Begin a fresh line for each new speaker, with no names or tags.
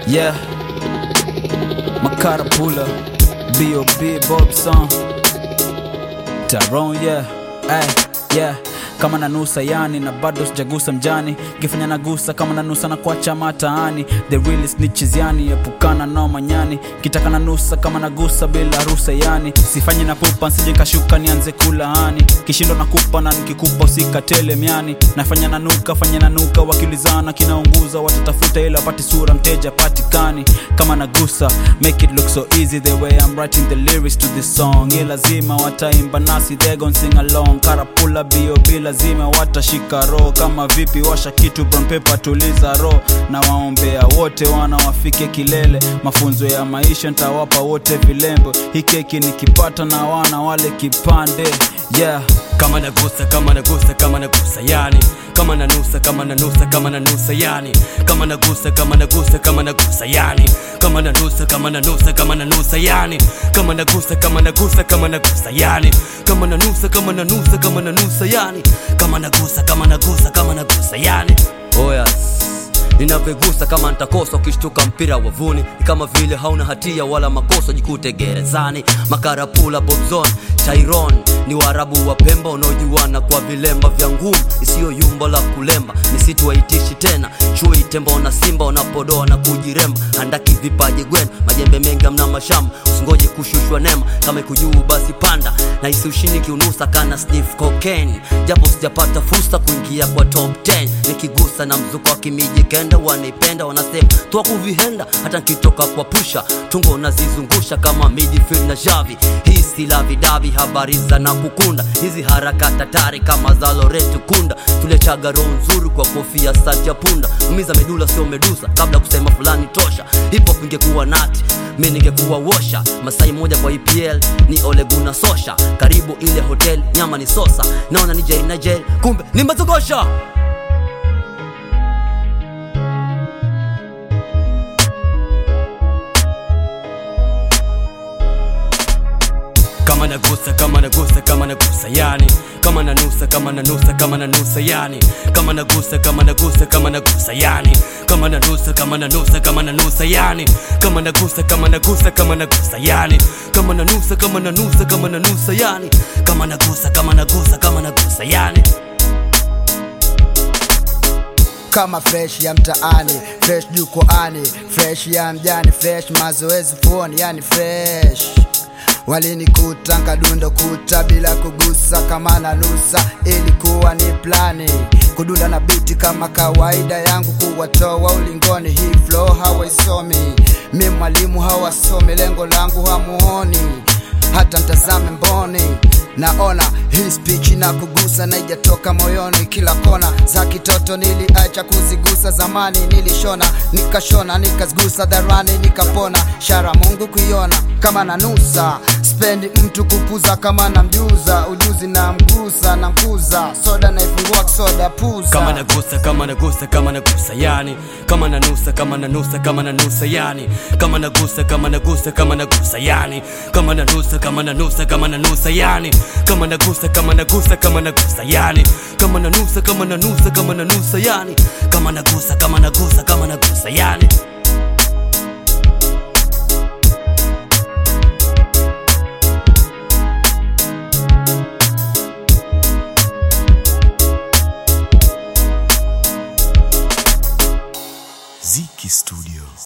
Yeah, Makara Pula, B.O.B. Bob Song, Tyrone, yeah, ay, yeah kama nanusa yani na bado sijagusa mjani kifanya nagusa kama nanusa na kuacha mataani the real snitches yani epukana nao manyani kitaka nanusa kama nagusa bila rusa yani sifanye na pupa nsije nkashuka nianze kulaani kishindo nakupa na nikikupa usikatele miani nafanya nanuka fanya nanuka wakiulizana kinaunguza watatafuta ile wapate sura mteja patikani kama nagusa make it look so easy the way I'm writing the lyrics to this song ye lazima wataimba nasi they gon sing along karapula B.O.B lazima watashika roho kama vipi washa kitu brown paper tuliza roho na waombea wote wana wafike kilele mafunzo ya maisha ntawapa wote vilembo hii keki nikipata na wana wale kipande yeah
kama nagusa kama nagusa kama nagusa yani kama nanusa kama nanusa kama nanusa yani kama nagusa kama nagusa kama nagusa yani kama nanusa kama nanusa kama nanusa yani kama nagusa kama nagusa kama nagusa yani kama nanusa kama nanusa kama nanusa yani kama nagusa kama nagusa kama nagusa yani oh yes ninavyogusa kama nitakosa ukishtuka mpira wavuni ni kama vile hauna hatia wala makosa jikute gerezani makarapula bobzon tairon ni waarabu wa pemba unaojuana kwa vilemba vya ngumu isiyo yumba la kulemba misitu waitishi tena chui tembo na simba unapodoa na kujiremba handaki vipaji gwen majembe mengi amna mashamba usingoje kushushwa nema kama ikujuu basi panda na isiushini kiunusa kana sniff cocaine japo sijapata fursa kuingia kwa top 10 nikigusa na mzuko wa kimiji kenda wanaipenda wanasema toa kuvihenda hata nkitoka kwa pusha tungo nazizungusha kama midfield na javi hii si lavidavi habari za na kukunda hizi harakati hatari kama za loretu kunda tulechaga roho nzuri kwa kofia sati ya punda umiza medula sio medusa kabla kusema fulani tosha hip-hop ingekuwa nati mi ningekuwa wosha masai moja kwa epl ni oleguna sosha karibu ile hotel nyama ni sosa naona ni jeri na jeri kumbe ni mazogosha kama nagusa kama nagusa kama nagusa yani kama nanusa kama nanusa kama nanusa yani kama nagusa kama nagusa kama nagusa yani kama nanusa kama nanusa kama nanusa yani kama nagusa kama nagusa kama nagusa yani kama nanusa kama nanusa kama nanusa yani kama nagusa kama nagusa kama nagusa yani
kama fresh ya mtaani fresh jukwani fresh ya mjani fresh mazoezi fuoni yani fresh walinikuta nkadundo kuta bila kugusa kama na nusa ilikuwa ni plani kudunda na biti kama kawaida yangu kuwatoa ulingoni hii flow hawaisomi mi mwalimu hawasomi lengo langu hamuoni hata mtazame mboni naona hii speech na kugusa na ijatoka moyoni kila kona za kitoto niliacha kuzigusa zamani nilishona nikashona nikazigusa dharani nikapona shara mungu kuiona kama nanusa spendi mtu kupuza kama namjuza ujuzi na mgusa na mkuza soda naifungua soda puza
kama nagusa kama nagusa kama nagusa yani kama nanusa kama nanusa kama nanusa yani kama nagusa kama nagusa kama nagusa yani kama nanusa kama nanusa kama nanusa yani kama nagusa kama nagusa kama nagusa yani kama nanusa kama nanusa kama nanusa yani kama nagusa kama nagusa kama nagusa yani
Ziki Studio.